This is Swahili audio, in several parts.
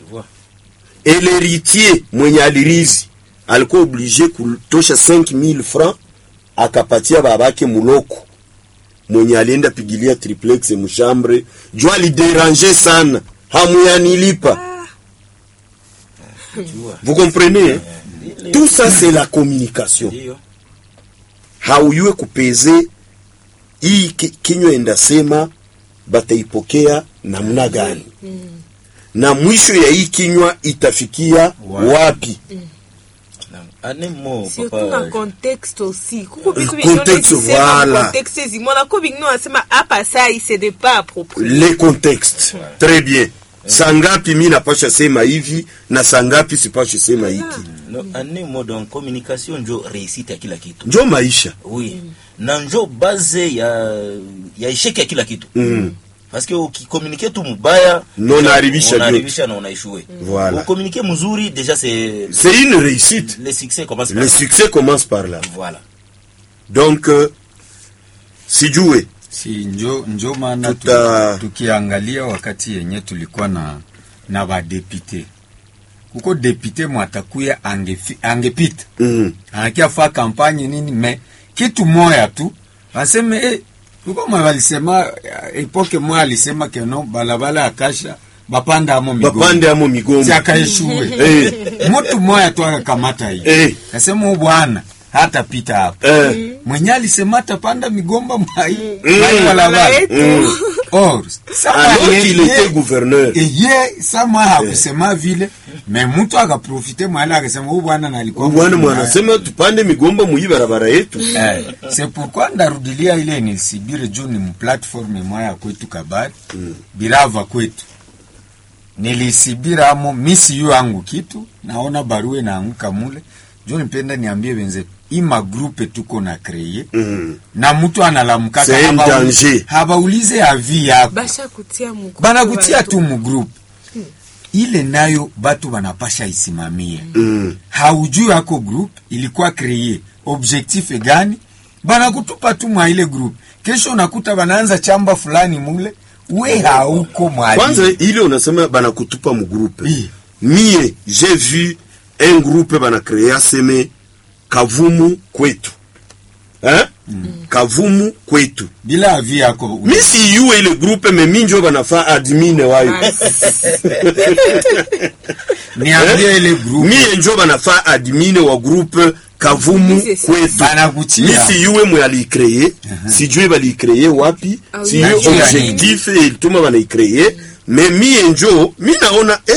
tu vois et l'héritier mwenye alirizi alikuwa oblige kutosha 5000 francs akapatia babake muloko mwenye alienda pigilia triplex mshambre juu aliderange sana hamuyanilipa tu vois vous comprenez Ile- tout ça c'est la communication ndio hauyue kupeze hii ki- kinywa endasema bataipokea namna gani na mwisho ya hii kinywa itafikia Wapi? wapi Naam. ane mo surtout na papa contexte aussi kuko bitu Contexte, voilà. contexte ezimona ko bingino asema apa sai ce n'est pas approprié les contextes très bien sangapi mi napasha sema hivi na sangapi sipasha sema hiki no, ane mo donc communication njo réussite ya kila kitu njo maisha oui na njo base ya ya esheki ya kila kitu mm. parce que ukikomunike tu mubaya Na unaharibisha unaharibisha na unaishue Voilà. ukomunike mzuri déjà c'est c'est une réussite le succès commence le par succès commence par là voilà donc euh, sijue si njo, njo maana Tuta- tu, tukiangalia wakati yenye tulikuwa na na badepite kuko depute mwatakuya angefi- angepita mm. anakia fa kampanye nini me kitu moya tu baseme eh, kuko mwe balisema eh, epoke moya alisema keno balabala akasha bapanda amo migongo bapande amo migombo siakaeshuwe Eh. mutu moya tu akakamata hii Eh. kasema huyu bwana hata pita hapa Eh. mwenye alisema atapanda migomba mwai Mm. mwai balabala yetu. Mm. or sama alors ye- qu'il ye- était gouverneur ye sama hakusema vile me mutu akaprofite mwale akasema huyu bwana nalikuwa bwana mtu mbaya." mwanasema tupande migomba muyi barabara yetu Eh, c'est pourquoi ndarudilia ile nisibire juu ni mplatform moya ya kwetu kabari Mm. birava kwetu nilisibira amo misi yu yangu kitu naona barua inaanguka mule juu nipenda niambie wenzetu ima grupe tuko na kreye mm. na mtu analamkaka C'est un habauli- danger. habaulize avi yako basha kutia mu banakutia tu mugrupe ile nayo batu banapasha isimamia Mm. haujui ako group ilikuwa kreye objectif gani banakutupa tu mwa ile group kesho unakuta banaanza chamba fulani mule we hauko kwanza mwali ile unasema banakutupa mugrupe Oui. mie j'ai vu un groupe banacrea seme kavumu kwetu hein? kavumu kwetu bila avi yako mi siyue ile groupe me minjo banafaa admine wayo niambie ile group mie njo banafaa admine wa groupe kavumu Mimi c'est ça. kwetu mi banakutia siyue mwe aliikreye sijue baliikreye wapi Ah oui. siyue Najua objectif ilituma banaikreye me mie njo mi naona eh,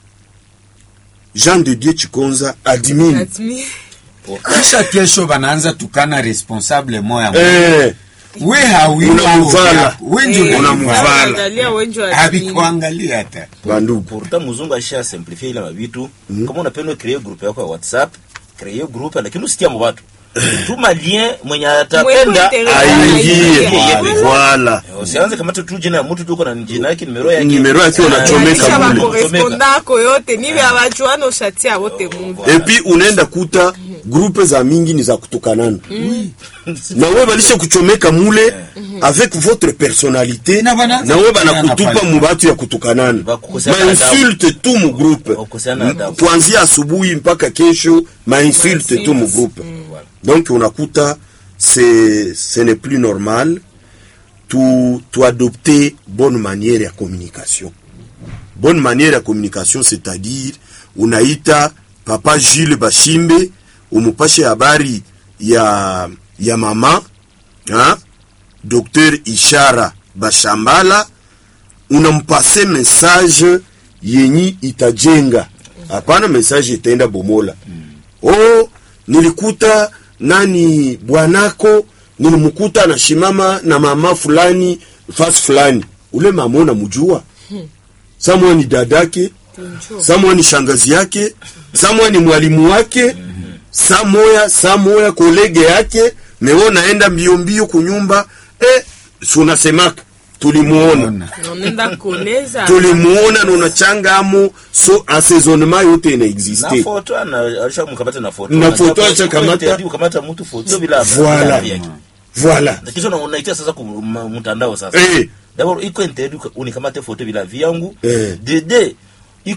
jean de dieu chikonza admine Admi- kisha kesho banaanza tukana responsable moya eh, we hawi Unamuvala. we njo Eh, Unamuvala. angalia wenjo admi. habikuangalia hata bandugu pourtant muzungu asha simplifie ile mabitu kama unapenda create group yako ya whatsapp create group lakini usikia mu watu tuma lien mwenye atapenda Mwenye aingie Aingie. voilà usianze kamata tu jina ya mtu tuko na jina yake numero yake Numero yake unachomeka Kisha mule. bakoresponda ako yote nibe abajuana ushatia wote mungu epi unaenda kuta grupe za mingi ni za kutukanana na we balisha kuchomeka mule avec votre personnalité Na bana- na we banakutupa pale. mu batu ya kutukanana Bakukoseana mainsulte tu mu groupe Bakukoseana adabu. kuanzia asubuhi mpaka kesho mainsulte tu mu groupe donc unakuta c'est ce n'est plus normal tu tu adopter bonne manière ya communication bonne manière ya communication c'est-à-dire unaita papa Jules Bashimbe umupashe habari ya ya mama ha? Dr Ishara Bashambala unampase message yenyi itajenga hapana message itaenda bomola oh nilikuta nani bwanako nilimkuta anashimama na mama fulani fasi fulani ule mama unamjua samwa ni dadake samwa ni shangazi yake samwa ni mwalimu wake samoya samoya kolege yake mewo naenda mbio mbio kunyumba eh, si unasemaka tulimuona Ona. unaenda koleza tulimuona na unachangamo so assaisonnement yote na inaexiste foto ana alisha mkamata na foto Na Na foto sababu alisha kamata. interview kukamata mtu foto bila Voilà. bila avi yake. voilà Na kisha una- unaitia sasa ku ma- mtandao sasa Eh. d'abord iko interview ka- unikamate foto bila avi yangu Eh. dede